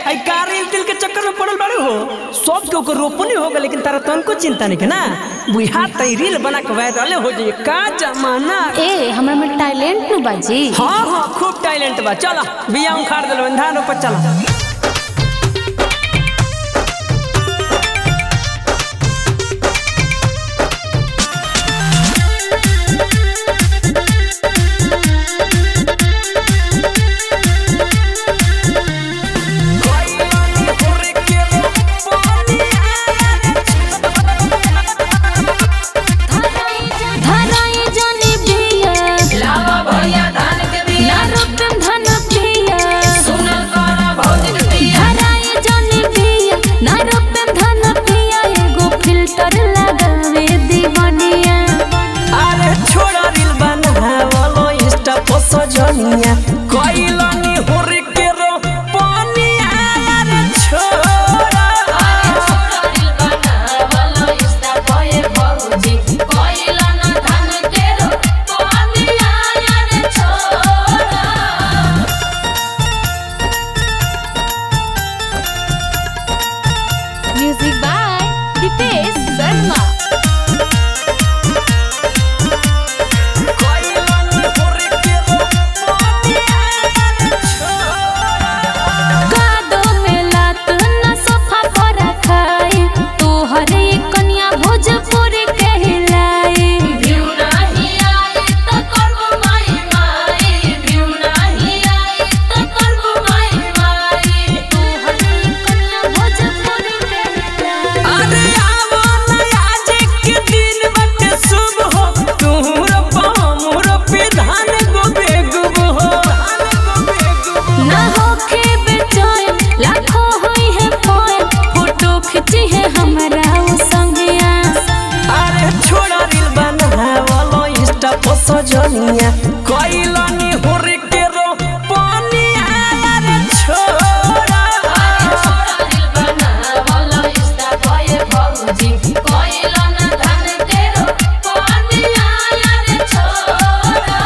आई कारी दिल के चक्कर में पड़ल बाड़ू हो सब के ओकर रोपनी हो गए लेकिन तारा तनको चिंता नहीं के ना बुढ़ा तई रील बना के वायरल हो जाए का जमाना ए हमरा में टैलेंट नु बाजी हाँ हाँ खूब टैलेंट बा चला बिया उखाड़ दिलो धान ऊपर चला धराई जाने बिया लावा भैया धान के बिया ना रोपन धन पिया सुनल करा भौजिक बिया धराई जाने बिया ना रोपन धन पिया एगो फिल्टर लगावे दीवानिया अरे छोड़ा रील बनावलो इंस्टा पर सजनिया कइलनी होरी के रो पानिया अरे छोड़ा छोड़िल बनावलो इस्ता भये भौजी कोइला न धान के रो पानिया रे छोड़ा म्यूजिक बाय दीपेश शर्मा कइलनी होरी के रो पानिया अरे छोड़ा कादो में लात न सोफा पर रखाई तोहरे कन्या भोजपुरी कहलाई भ्यू नाही आई त करबो माई माई भ्यू नाही आई त करबो माई माई तोहरे कन्या भोजपुरी कहलाई अरे आवो न आज के दिन बटे शुभ हो तुहर पामुर विधान गो बेगुब हो ना होखे बेचैन लाखों होई है पोए फोटो खिंची है हमरा ओ संगिया अरे छोड़ा रील बनावलो इंस्टा पर सजनिया कइलनी होरी के रो पानिया अरे छोड़ा छोड़िल बनावलो इस्ता भये भौजी कोइला न धान के रो पानिया रे छोड़ा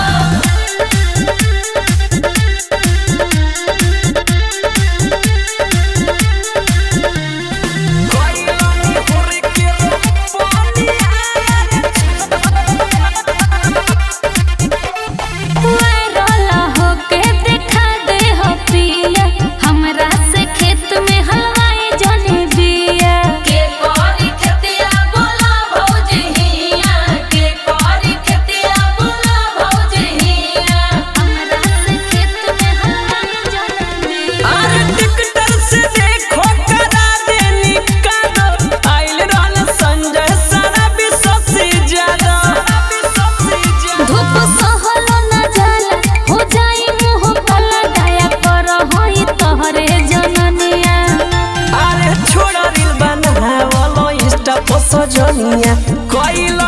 वायरल होके देखा दे हो पिया हमरा से खेत में हलवाई जने बिया के करी खेतिया बोला भौजी हिया के करी खेतिया बोला भौजी हिया हमरा से खेत में हलवाई जने बिया अरे टिकटर से देखो करा दे निकालो आइल रहल संजय सारा विश्व से ज्यादा धूप सहलो न जाला हो जाई मुंह फला दया कर होई तोहरे जननिया अरे छोड़ा रील बनावलो इंस्टा पर सजनिया कइल